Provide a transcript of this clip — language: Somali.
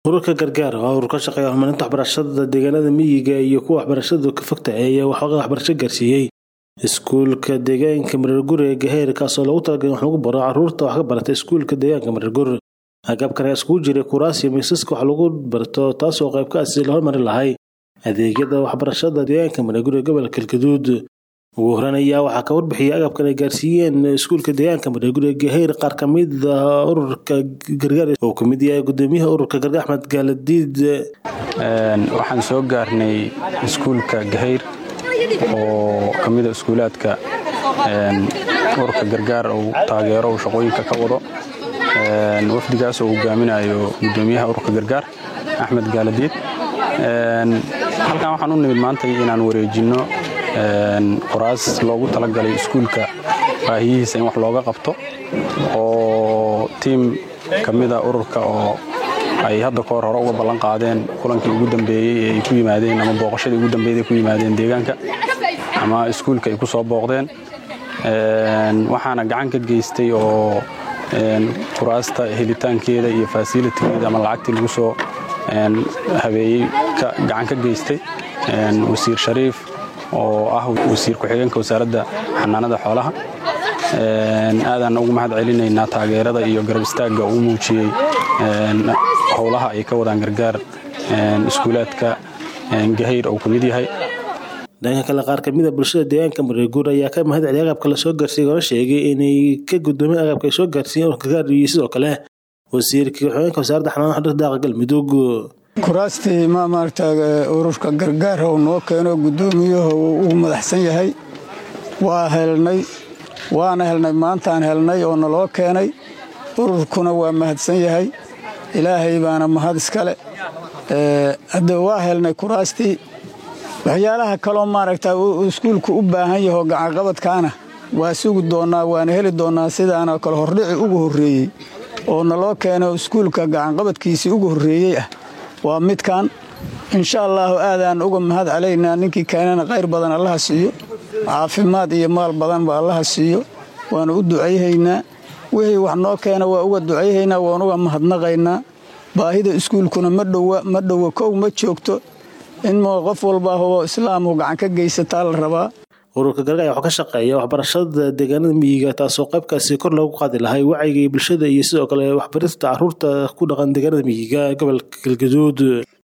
ururka gargaar waa urur ka shaqeeya horumarinta waxbarashada deegaanada miyiga iyo kuwa waxbarashadu ka fogta ayaa waxooga waxbarasho gaarsiiyey iskuulka deegaanka mareergur ee gaheer kaasoo loogu talagalay wax lagu baro caruurta wax ka barata iskuulka deegaanka mareergur agabkan ayaa iskugu jiray kuraas iyo miisaska wax lagu barto taasoo qayb ka ah sidii la hormarin lahay adeegyada waxbarashada deegaanka mareergur ee gobolka galgaduud ugu horeyn ayaa waxaa ka warbixiyay agabkan ay gaarsiiyeen iskuulka deegaanka mareergur ee gaheer qaar ka mid ah ururka gargaar oo ka mid yahay gudoomiyaha ururka gargaar axmed gaaladiid waxaan soo gaarnay iskuulka gahayr oo ka mida iskuulaadka ururka gargaar uu taageero uu shaqooyinka ka wado wafdigaas oo hogaaminayo gudoomiyaha ururka gargaar axmed gaaladiid halkan waxaan u nimid maanta inaan wareejinno qoraas loogu talagalay iskuulka baahiyihiisa in wax looga qabto oo tiim ka mida ururka oo ay hadda ka hor hore uga ballan qaadeen kulankii ugu dambeeyey ee ay ku yimaadeen ama booqashadii ugu dambeeyey ay ku yimaadeen deegaanka ama iskuulka ay ku soo booqdeen waxaana gacan ka geystay oo kuraasta helitaankeeda iyo fasilitigeeda ama lacagtii lagu soo habeeyey gacan ka geystay wasiir shariif oo ah wasiir ku-xigeenka wasaaradda xanaanada xoolaha aadaan ugu mahad celinaynaa taageerada iyo garab istaagga uu muujiyey howlaha ay ka wadaan gargaar iskuulaadka gahayr oo ka mid yahay dhanka kale qaar kamid a bulshada deegaanka mareerguur ayaa ka mahad celiyay agabka la soo gaarsiiyey oona sheegay inay ka gudoomeen agabka ay soo gaarsiiyeen ururka gargaar iyo sidoo kale wasiirkii ku-xigeenka wasaaradda xanaanada xudurka daaqa galmudug kuraastii ma maaragta ururka gargaar oo noo keeno gudoomiyuhu uu madaxsan yahay waa helnay waana helnay maantaan helnay oo naloo keenay ururkuna waa mahadsan yahay ilaahay baana mahad iskale hadda waa helnay kuraastii waxyaalaha kaloo maaragta iskuulku u baahan yahoo gacanqabadkaana waa sugi doonnaa waana heli doonnaa sidaana kale hordhici ugu horreeyey oo naloo keeno iskuulka gacanqabadkiisii ugu horreeyey ah waa midkan insha allaahu aadaan uga mahad calaynaa ninkii keenana khayr badan allaha siiyo caafimaad iyo maal badanba allaha siiyo waanu u ducayhaynaa wixii wax noo keena waa uga ducayhaynaa waan uga mahadnaqaynaa baahida iskuulkuna ma dhowa kow ma joogto in qof walba oo islaamku gacan ka geysataa la rabaa ururka gargaar ayaa wuxuu ka shaqeeya waxbarashada deegaanada miyiga taasoo qaybkaasi kor loogu qaadi lahay wacyiga bulshada iyo sidoo kale waxbarista caruurta ku dhaqan deegaanada miyiga gobolka galgaduud